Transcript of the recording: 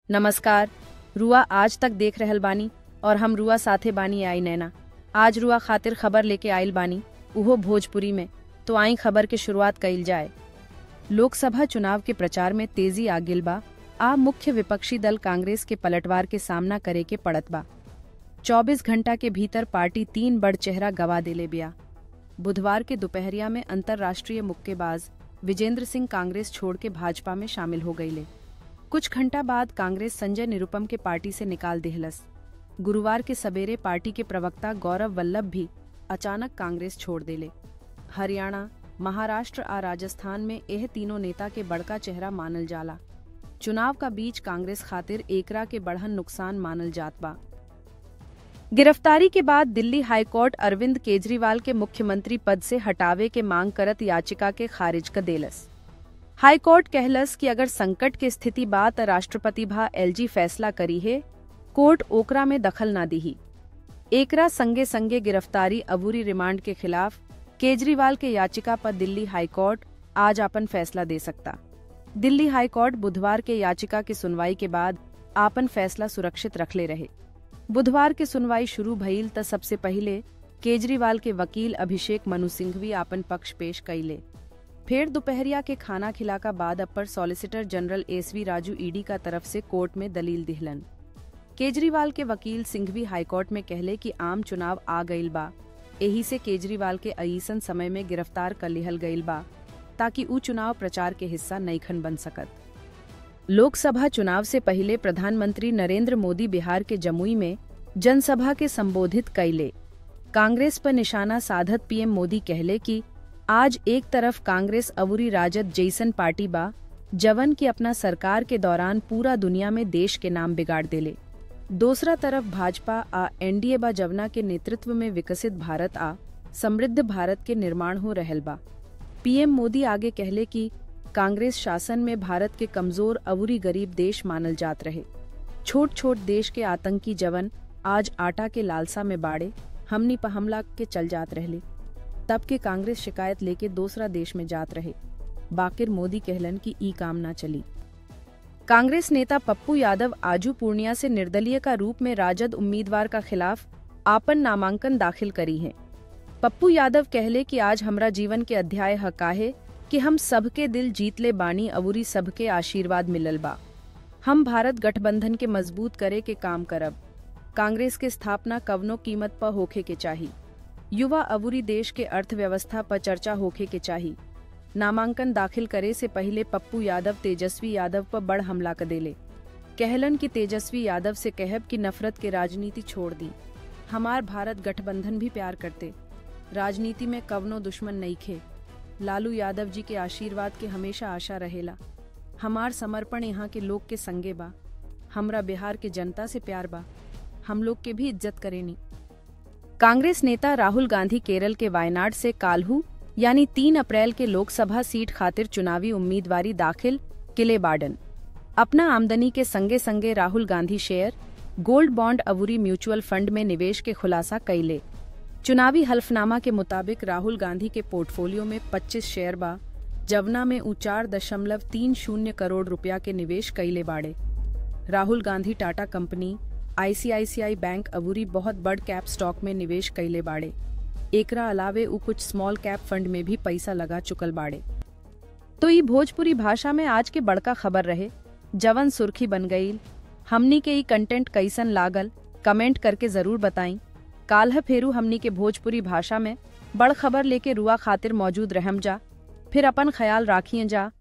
नमस्कार रुआ आज तक देख रहल बानी और हम रुआ साथे बानी आई नैना आज रुआ खातिर खबर लेके आइल बानी उहो भोजपुरी में तो आई खबर के शुरुआत कइल जाए लोकसभा चुनाव के प्रचार में तेजी आ गिल बा आ मुख्य विपक्षी दल कांग्रेस के पलटवार के सामना करे के पड़त बा 24 घंटा के भीतर पार्टी तीन बड़ चेहरा गवा देले बिया बुधवार के दोपहरिया में अंतर्राष्ट्रीय मुक्केबाज विजेंद्र सिंह कांग्रेस छोड़ के भाजपा में शामिल हो गईले कुछ घंटा बाद कांग्रेस संजय निरुपम के पार्टी से निकाल देहलस गुरुवार के सवेरे पार्टी के प्रवक्ता गौरव वल्लभ भी अचानक कांग्रेस छोड़ देले हरियाणा महाराष्ट्र आ राजस्थान में यह तीनों नेता के बड़का चेहरा मानल जाला चुनाव का बीच कांग्रेस खातिर एकरा के बढ़न नुकसान मानल जात बा गिरफ्तारी के बाद दिल्ली हाईकोर्ट अरविंद केजरीवाल के मुख्यमंत्री पद से हटावे के मांग करत याचिका के खारिज कर देलस हाईकोर्ट कहलस कि अगर संकट के स्थिति बा त राष्ट्रपति भा एलजी फैसला करी है कोर्ट ओकरा में दखल ना दीही एकरा संगे संगे गिरफ्तारी अबूरी रिमांड के खिलाफ केजरीवाल के याचिका पर दिल्ली हाईकोर्ट आज अपन फैसला दे सकता दिल्ली हाईकोर्ट बुधवार के याचिका की सुनवाई के बाद आपन फैसला सुरक्षित रखले रहे बुधवार की सुनवाई शुरू भइल त सबसे पहिले केजरीवाल के वकील अभिषेक मनु सिंघवी आपन पक्ष पेश कैले फिर दोपहरिया के खाना खिला का बाद upper solicitor general SV Raju ED का तरफ से कोर्ट में दलील दिहलन केजरीवाल के वकील सिंघवी हाईकोर्ट में कहले कि आम चुनाव आ गईल बा यही से केजरीवाल के अईसन समय में गिरफ्तार कर लिहल गईल बा ताकि ऊ चुनाव प्रचार के हिस्सा नईखन बन सकत लोकसभा चुनाव से पहले प्रधानमंत्री नरेंद्र मोदी बिहार के जमुई में जनसभा के संबोधित कैले कांग्रेस पर निशाना साधत पीएम मोदी कहले कि आज एक तरफ कांग्रेस अवुरी राजद जैसन पार्टी बा जवन की अपना सरकार के दौरान पूरा दुनिया में देश के नाम बिगाड़ देले दूसरा तरफ भाजपा आ एनडीए बा जवना के नेतृत्व में विकसित भारत आ समृद्ध भारत के निर्माण हो रहल बा पीएम मोदी आगे कहले कि कांग्रेस शासन में भारत के कमजोर अवुरी गरीब देश मानल जात रहे छोट छोट देश के आतंकी जवन आज आटा के लालसा में बाड़े हमनी पर हमला के चल जात रहले तब के कांग्रेस शिकायत लेके दूसरा देश में जात रहे बाकिर मोदी कहलन कि ई काम ना चली कांग्रेस नेता पप्पू यादव आजू पूर्णिया से निर्दलीय का रूप में राजद उम्मीदवार का खिलाफ आपन नामांकन दाखिल करी है पप्पू यादव कहले कि आज हमरा जीवन के अध्याय हका है कि हम सबके दिल जीत ले बानी अवुरी सबके आशीर्वाद मिलल बा हम भारत गठबंधन के मजबूत करे के काम करब कांग्रेस के स्थापना कवनो कीमत पर होखे के चाही युवा अवुरी देश के अर्थव्यवस्था पर चर्चा होखे के चाही नामांकन दाखिल करे से पहले पप्पू यादव तेजस्वी यादव पर बड़ हमला कर देले कहलन कि तेजस्वी यादव से कहब कि नफरत के राजनीति छोड़ दी हमार भारत गठबंधन भी प्यार करते राजनीति में कवनो दुश्मन नहीं खे लालू यादव जी के आशीर्वाद के हमेशा आशा रहेला हमार समर्पण यहाँ के लोग के संगे बा हमरा बिहार के जनता से प्यार बा हम लोग के भी इज्जत करेनी कांग्रेस नेता राहुल गांधी केरल के वायनाड से काल्हू यानी तीन अप्रैल के लोकसभा सीट खातिर चुनावी उम्मीदवारी दाखिल किले बाडन अपना आमदनी के संगे संगे Rahul Gandhi share gold bond अवुरी म्यूचुअल फंड में निवेश के खुलासा कैले चुनावी हल्फनामा के मुताबिक राहुल गांधी के पोर्टफोलियो में 25 शेयर बा जवना में ऊ चार दशमलव तीन शून्य करोड़ रुपया के निवेश कैले बाड़े Rahul Gandhi Tata company ICICI bank अवूरी बहुत बड़ कैप स्टॉक में निवेश कैले बाड़े एकरा अलावे ऊ कुछ स्मॉल कैप फंड में भी पैसा लगा चुकल बाड़े तो ई भोजपुरी भाषा में आज के बड़का खबर रहे जवन सुर्खी बन गईल हमनी के ई कंटेंट कैसन लागल कमेंट करके जरूर बताई काल्ह फेरू हमनी के भोजपुरी भाषा में बड़ खबर लेके रुआ खातिर मौजूद रहम जा फिर अपन ख्याल राखिए जा